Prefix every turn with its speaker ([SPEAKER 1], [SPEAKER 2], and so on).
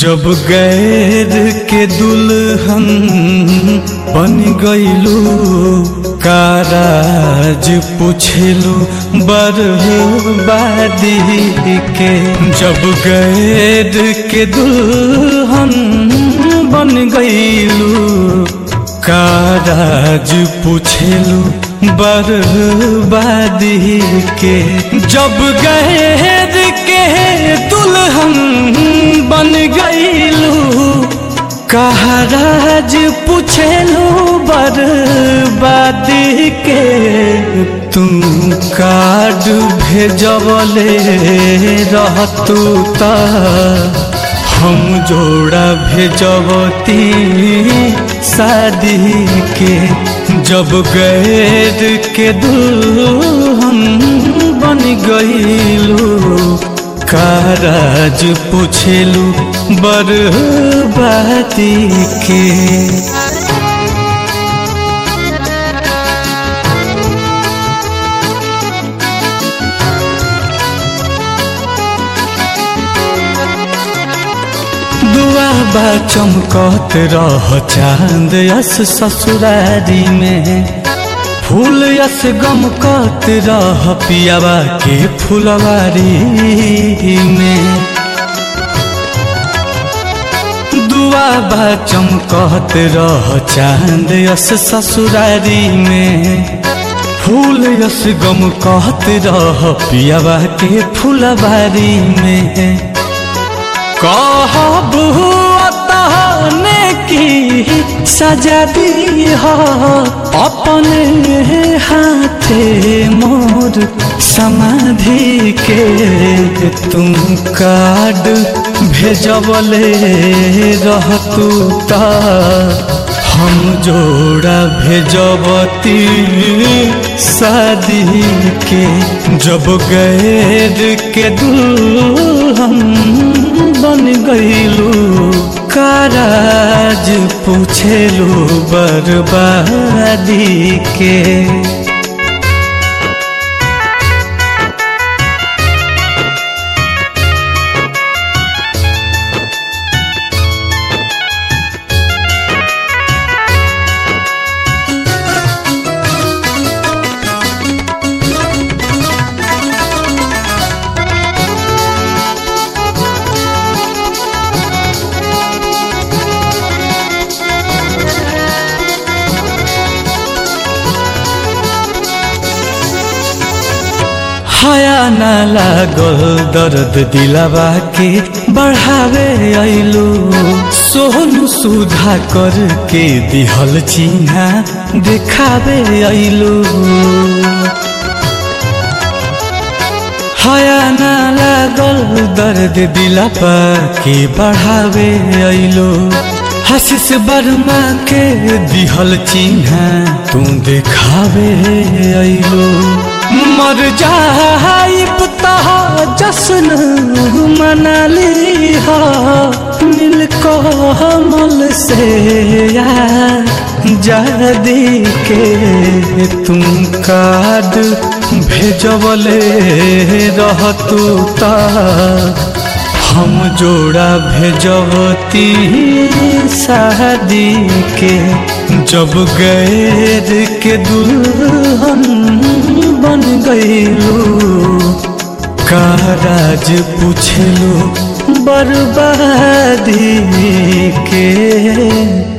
[SPEAKER 1] जब गैर के दुल्हन बन गईलू काराज पूछलू बर्बादी के जब गैर के दुल्हन बन गईलू काराज पूछलू बर्बादी के जब गैर के दुल्हन बन गईलू कहराज पूछलू बर्बादी के तुम कार्ड भेजवले रहतू ता हम जोड़ा भेजवती शादी के जब गैर के दुल्हन बन गईलू काराज पूछलू बर्बादी के दुआ बा चमकत रह चांद यस ससुरारी में फूल यस गमकत रह पियावा के फुलवारी में दुआ बा चमकत रह चांद यस ससुरारी में फूल यस गमकत रह पियावा के फुलवारी में कहबू तहने की सजा दी हो अपने हाथे मोर समाधि के तुम कार्ड भेजबले रहतू ता हम जोड़ा भेजबती शादी के जब गैर के दुल्हन बन गईलू काराज पूछेलू बर्बादी के हया न लागल दर्द दिलावा के बढ़ावे अइलू सोहनु सुधा करके दिहल चिन्हा देखावे अइलू हया न लागल दर्द दिलावा के बढ़ावे अइलू हसीस बर्मा के दिहल चिन्हा तू देखावे अइलू मर जाइब तह जश्न मनाली हो मिल कमल से जादी के तुम कार्ड भेजबले रहतू ता हम जोड़ा भेजबती शादी के जब गैर के दुल्हन बन गईलू काराज पूछलू बर्बादी के